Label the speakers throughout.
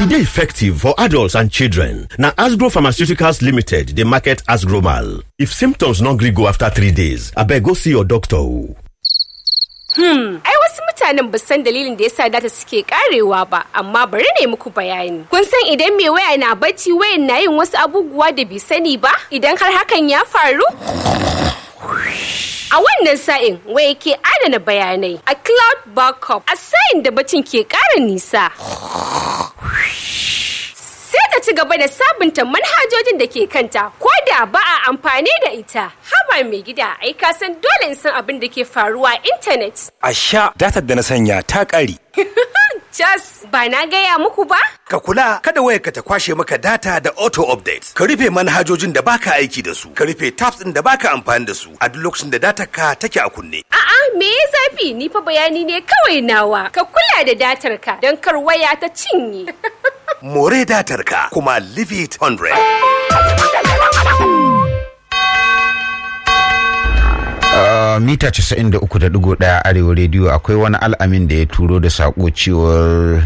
Speaker 1: E dey effective for adults and children. Na Asgro Pharmaceuticals Limited dey market Asgromal. If symptoms no gree go after three days, abeg go see your doctor o.
Speaker 2: Hmm, ai wasu mutanen ba san dalilin da yasa data suke karewa ba, amma bari ne muku bayani. Kun san idan mai waya na bacci wayan na yin wasu abubuwa da bai sani ba? Idan har hakan ya faru? A wannan sa'in waya ke adana bayanai a cloud backup a sa'in da bacin ke ƙara nisa. Sai ta ci gaba da sabunta manhajojin da ke kanta ko da ba a amfani da ita. Haba mai gida ai ka san dole in san abin da ke faruwa a intanet.
Speaker 3: A sha datar da na sanya ta ƙare.
Speaker 2: Jas ba na gaya muku ba?
Speaker 3: Ka kula kada wayarka ta kwashe maka data da auto update. Ka rufe manhajojin da baka aiki da su. Ka rufe tabs ɗin da baka amfani da su a duk lokacin da datar ka take a kunne.
Speaker 2: A'a me ya zafi ni fa bayani ne kawai nawa. Ka kula da datar ka don kar waya ta cinye.
Speaker 3: More datar ka kuma leave it 100.
Speaker 4: Uh, mita 93.1 arewa rediyo akwai wani al'amin da ya turo da sako cewar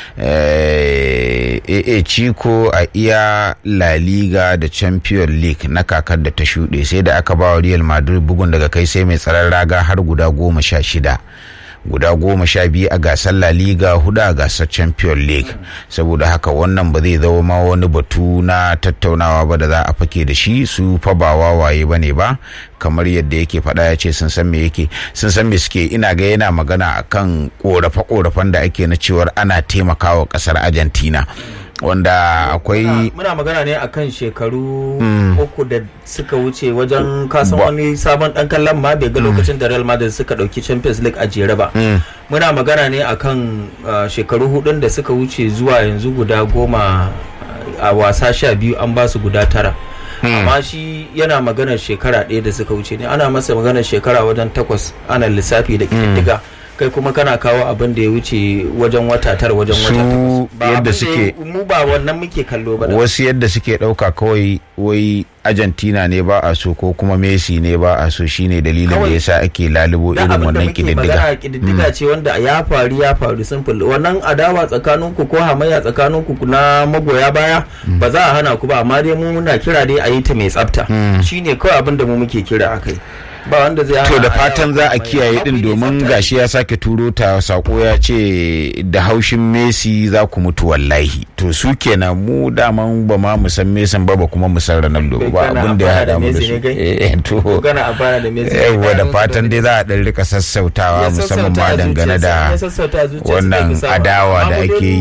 Speaker 4: AA Chico a iya La Liga da Champion League na kakar da ta shuɗe sai da aka ba wa Real Madrid bugun daga kai sai mai tsaron raga har guda goma sha shida. guda goma sha biyu a gasar La Liga hudu a gasar Champion League saboda haka wannan ba zai zama ma wani batu na tattaunawa ba da za a fake da shi su fa ba wawaye ba ne ba kamar yadda yake faɗa ya ce sun san me yake sun san me suke ina ga yana magana akan korafe-korafen da ake na cewar ana taimakawa kasar Argentina wanda akwai
Speaker 5: muna magana ne akan shekaru uku da suka wuce wajen kasan wani sabon dan kallon ma bai ga lokacin da Real Madrid suka dauki Champions League a jere ba muna magana ne akan shekaru hudun da suka wuce zuwa yanzu guda goma a wasa sha biyu an ba su guda tara amma shi yana maganar shekara ɗaya da suka wuce ne ana masa maganar shekara wajen takwas ana lissafi da ƙididdiga kai kuma kana kawo abin da ya wuce wajen wata tara wajen wata takwas
Speaker 4: yadda suke
Speaker 5: mu ba wannan muke kallo ba
Speaker 4: wasu yadda suke ɗauka kawai wai argentina ne ba a so ko kuma messi ne ba a so shine dalilin da yasa ake lalubo irin wannan kididdiga
Speaker 5: kididdiga ce wanda ya faru ya faru simple wannan adawa tsakaninku ko hamayya tsakaninku na magoya baya ba za a hana ku ba amma dai mu muna kira dai a yi ta mai tsafta shine kawai abin da mu muke kira akai ba wanda zai
Speaker 4: to da fatan za a kiyaye din domin gashi ya sake turo ta sako ya ce da haushin Messi za ku mutu wallahi to su kenan mu daman ba ma mu san Messi ba ba kuma mu san Ronaldo ba abin da ya hada mu da su eh to yawa da fatan dai za a dan rika sassautawa musamman ma dangane da wannan adawa da ake yi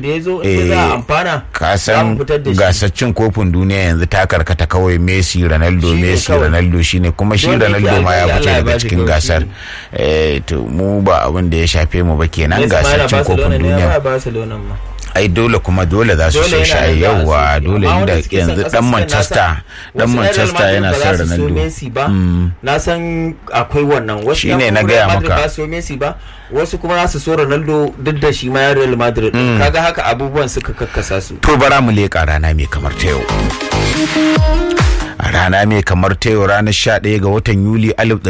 Speaker 4: ka san gasar cin kofin duniya yanzu ta karkata kawai Messi Ronaldo Messi Ronaldo shine kuma shi Ronaldo ma ya fice daga cikin gasar to mu ba abin da ya shafe mu ba kenan gasar cin kofin duniya ai dole kuma dole za su so shi yawa dole inda yanzu dan Manchester dan Manchester yana son Ronaldo
Speaker 5: na san akwai wannan wasu
Speaker 4: shine na gaya maka
Speaker 5: ba so Messi ba wasu kuma za su so Ronaldo duk da shi ma ya Real Madrid kaga haka abubuwan suka kakkasa su
Speaker 4: to bara mu leka rana mai kamar ta yau a rana mai kamar ta yau ranar 11 ga watan yuli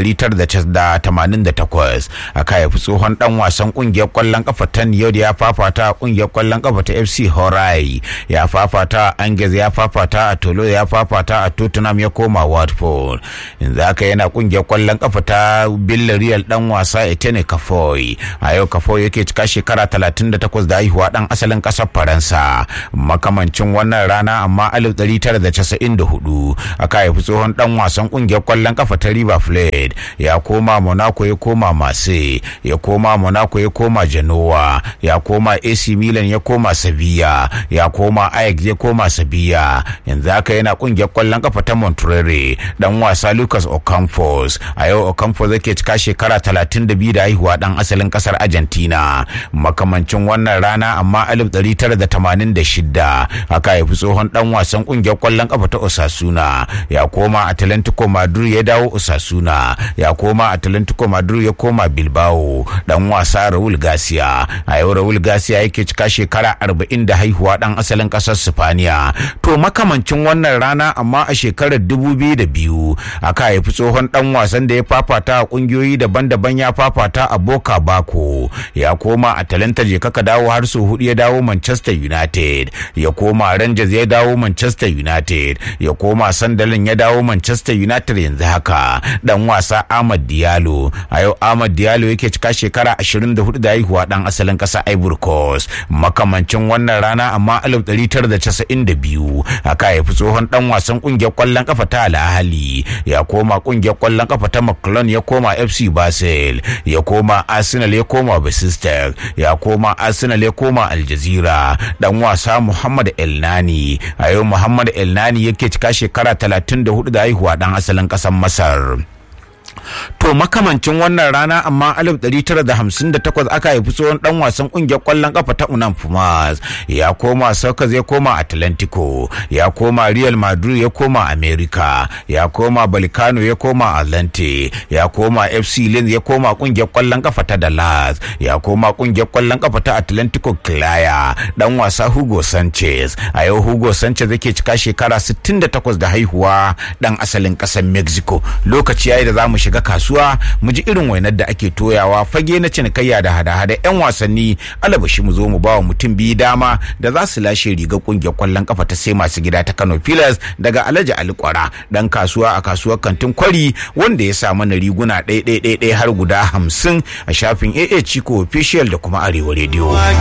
Speaker 4: 1988 aka haifi tsohon dan wasan kungiyar kwallon kafa ta yau da ya fafata a kungiyar kwallon kafa ta fc horai ya fafata a angers ya fafata a tolo ya fafata a tottenham ya koma watford yanzu haka yana kungiyar kwallon kafa ta villarreal dan wasa etene kafoy a yau kafoy yake cika shekara 38 da haihuwa dan asalin kasar faransa makamancin wannan rana amma 1994 aka haifi tsohon dan wasan kungiyar kwallon kafa ta River Plate ya koma Monaco ya koma Marseille ya koma Monaco ya koma Genoa ya koma AC Milan ya koma Sevilla ya koma Ajax ya koma Sevilla yanzu haka yana kungiyar kwallon kafa ta Monterrey dan wasa Lucas Ocampos a yau Ocampos yake cika shekara 32 da haihuwa dan asalin kasar Argentina makamancin wannan rana amma 1986 aka haifi tsohon dan wasan kungiyar kwallon kafa ta Osasuna Barcelona ya koma Atlantico Madrid ya dawo Osasuna ya koma Atlantico Madrid ya koma Bilbao dan wasa Raul Garcia a yau Raul Garcia yake cika shekara 40 da haihuwa dan asalin kasar Spaniya to makamancin wannan rana amma a shekarar 2002 aka haifi tsohon dan wasan da ya fafata a kungiyoyi daban-daban ya fafata a Boca Bako ya koma Atalanta je kaka dawo har sau hudu ya dawo Manchester United ya koma Rangers ya dawo Manchester United ya koma Sunderland ya dawo Manchester United yanzu haka dan wasa Ahmad Diallo a yau Ahmad Diallo yake cika shekara 24 da haihuwa dan asalin kasa Ivory Coast makamancin wannan rana amma 1992 aka haifi tsohon dan wasan kungiyar kwallon kafa ta Al Ahly ya koma kungiyar kwallon kafa ta McClone ya koma FC Basel ya koma Arsenal ya koma Besiktas ya koma Arsenal ya koma Al Jazeera dan wasa Muhammad Elnani a yau Muhammad Elnani yake cika shekara 34 da haihuwa dan asalin kasar Masar to makamancin wannan rana amma 1958 aka haifi tsohon dan wasan kungiyar kwallon kafa ta Unam Pumas ya koma Sokas ya koma Atlantico ya koma Real Madrid ya koma America ya koma Balkano ya koma Atlante ya koma FC Lens ya koma kungiyar kwallon kafa ta Dallas ya koma kungiyar kwallon kafa ta Atlantico Claya dan wasa Hugo Sanchez a yau Hugo Sanchez yake cika shekara 68 da haihuwa dan asalin kasar Mexico lokaci yayi da zamu shiga kasuwa mu ji irin wainar da ake toyawa fage na cinikayya da hada-hada 'yan wasanni alabashi mu zo mu ba wa mutum biyu dama da za su lashe rigar kungiyar kwallon kafa ta sai masu gida ta Kano Pillars daga Alhaji Ali Kwara dan kasuwa a kasuwar kantin kwari wanda ya sa mana riguna ɗaya har guda hamsin a shafin AA Chico official da kuma Arewa Radio.